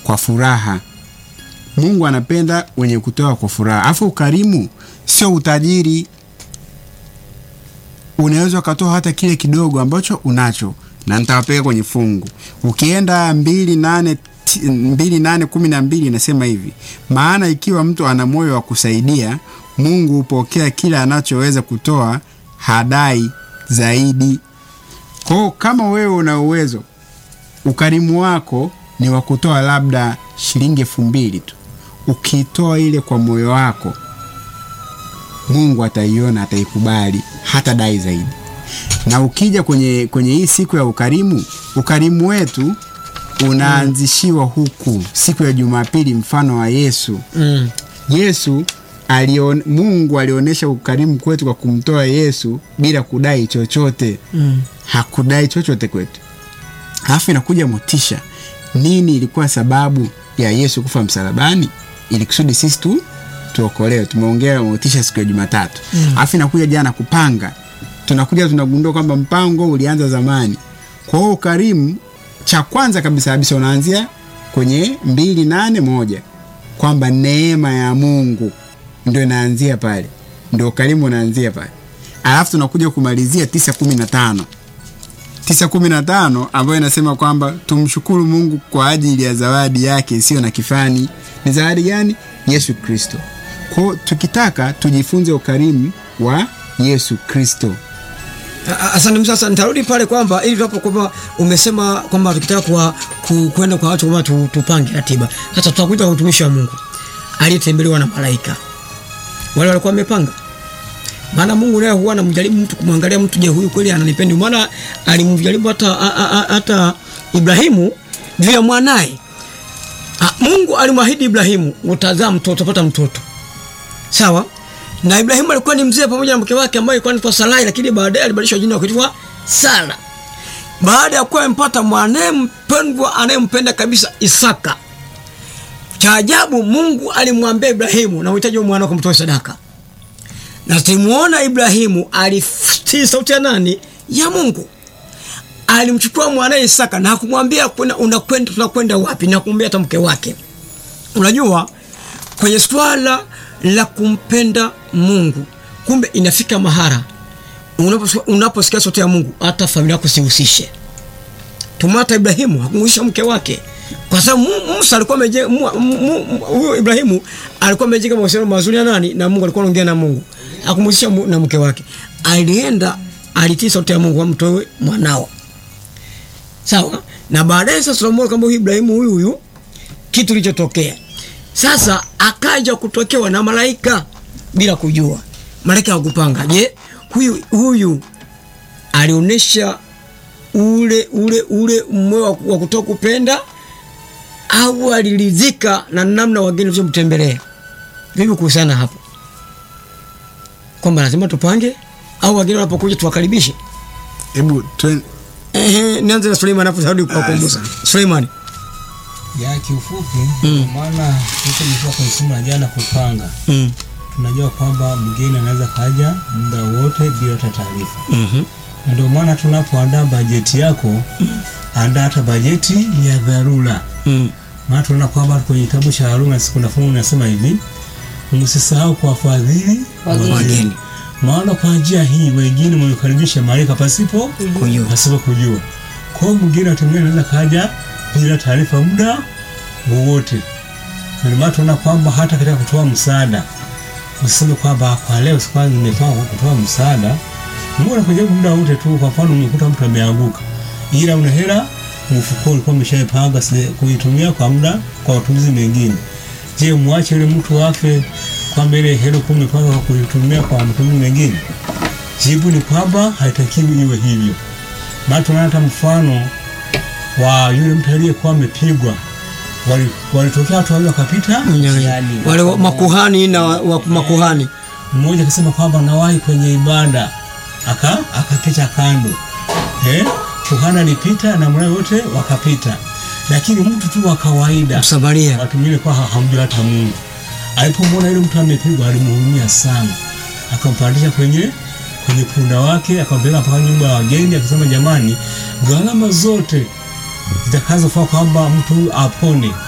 kwa furaha. Mungu anapenda wenye kutoa kwa furaha. Alafu ukarimu sio utajiri. Unaweza ukatoa hata kile kidogo ambacho unacho, na nitawapeka kwenye fungu. Ukienda mbili nane ti- mbili nane kumi na mbili inasema hivi, maana ikiwa mtu ana moyo wa kusaidia, Mungu hupokea kila anachoweza kutoa, hadai zaidi. Kwa hiyo kama wewe una uwezo, ukarimu wako ni wa kutoa labda shilingi elfu mbili tu, ukitoa ile kwa moyo wako, Mungu ataiona, ataikubali, hata dai zaidi. Na ukija kwenye, kwenye hii siku ya ukarimu, ukarimu wetu unaanzishiwa huku siku ya Jumapili, mfano wa Yesu. Mm. Yesu alion, Mungu alionyesha ukarimu kwetu kwa kumtoa Yesu bila kudai chochote Mm. hakudai chochote kwetu. Alafu inakuja motisha. Nini ilikuwa sababu ya Yesu kufa msalabani? Ili kusudi sisi tu tuokolewe. Tumeongea motisha siku ya Jumatatu. Alafu inakuja jana kupanga. Tunakuja tunagundua kwamba mpango ulianza zamani. Kwa hiyo ukarimu, cha kwanza kabisa kabisa unaanzia kwenye mbili nane moja kwamba neema ya Mungu ndio inaanzia pale, ndio ukarimu unaanzia pale. Alafu tunakuja kumalizia tisa kumi na tano tisa kumi na tano ambayo inasema kwamba tumshukuru Mungu kwa ajili ya zawadi yake isiyo na kifani. Ni zawadi gani? Yesu Kristo. Kwa hiyo tukitaka tujifunze ukarimu wa Yesu Kristo. A- a- Asante sasa, nitarudi pale kwamba ili tunapo kwamba umesema kwamba tukitaka kwa ku, kwenda kwa watu kwamba tu, tupange ratiba. Sasa tutakuja kwa mtumishi wa Mungu aliyetembelewa na malaika, wale walikuwa wamepanga. Maana Mungu naye huwa anamjaribu mtu kumwangalia mtu, je, huyu kweli ananipenda? Maana alimjaribu hata a- a- a- hata Ibrahimu juu ya mwanaye. Ah, Mungu alimwahidi Ibrahimu, utazaa mtoto, utapata mtoto. Sawa? Na Ibrahimu alikuwa ni mzee pamoja na mke wake ambaye alikuwa anaitwa Sarai, lakini baadaye alibadilishwa jina kuitwa Sara. Baada ya kuwa amempata mwanaye mpendwa anayempenda kabisa Isaka. Cha ajabu Mungu alimwambia Ibrahimu, na uhitaji mwana wako mtoe sadaka. Na tulimuona Ibrahimu alitii sauti ya nani? Ya Mungu. Alimchukua mwanaye Isaka na hakumwambia kuna- unakwenda tunakwenda wapi na kumwambia hata mke wake. Unajua kwenye swala la kumpenda Mungu, kumbe inafika mahara unaposikia unaposikia sauti ya Mungu, hata familia yako sihusishe. Tumata Ibrahimu hakumhusisha mke wake, kwa sababu Mu- Musa alikuwa amejenga mu- mu- mu- huyo Ibrahimu alikuwa amejenga mahusiano mazuri na nani? Na Mungu, alikuwa anaongea na Mungu, hakumhusisha mu- na mke wake. Alienda alitii sauti ya Mungu, amtoe mwanao. Sawa, na baadaye sasa tunamuona kwamba huyu Ibrahimu huyu huyu kitu kilichotokea sasa, akaja kutokewa na malaika bila kujua. Malaika hakupanga. Je, huyu huyu alionyesha ule ule ule moyo wa- wa kutoka kupenda au aliridhika na namna wageni walivyomtembelea? Vipi kuhusiana hapo, kwamba lazima tupange au wageni wanapokuja tuwakaribishe? Hebu twen- Ehe, nianze na Suleiman hapo tarudi kwa kumbusha. Suleiman. ya kiufupi Mm. kwa maana huko nilikuwa kwenye somo la jana kupanga Mm. tunajua kwamba mgeni anaweza kaja muda wote bila hata taarifa Mhm. Na ndio maana tunapoandaa bajeti yako andaa hata bajeti ya dharura Mm. maana tunaona kwamba kwenye kitabu cha Haruna kuna fungu linasema hivi msisahau kuwafadhili Wageni. maana kwa njia hii wengine wamekaribisha malaika pasipo Kujua. pasipo kujua. Kwa hiyo mwingine atumia anaweza kaja bila taarifa muda wowote. Na ndio maana tunaona kwamba hata katika kutoa msaada usiseme kwamba kwa leo sikuwa nimepanga kutoa msaada. Mungu anakuja muda wote tu. Kwa mfano umekuta mtu ameanguka, ila una hela mfukoni, ulikuwa umeshaipanga sile- kuitumia kwa muda kwa matumizi mengine. Je, mwache yule mtu afe kwamba ile hela ulikuwa umepanga kwa kuitumia kwa matumizi mengine? Jibu ni kwamba haitakiwi iwe hivyo. Maana tunaona hata mfano wa yule mtu aliyekuwa amepigwa, wali- walitokea watu wawili wakapita njiani. Wale wa- makuhani na wa, wa makuhani. Mmoja akasema kwamba nawahi kwenye ibada, aka akapita kando eh, kuhani alipita na mwana wote wakapita, lakini mtu tu wa kawaida Msamaria. watu wengine kwa hamjui hata Mungu. Alipomwona yule mtu amepigwa, alimhurumia sana, akampandisha kwenye kwenye punda wake, akampeleka mpaka nyumba ya wageni, akisema jamani, gharama zote zitakazofaa kwamba mtu apone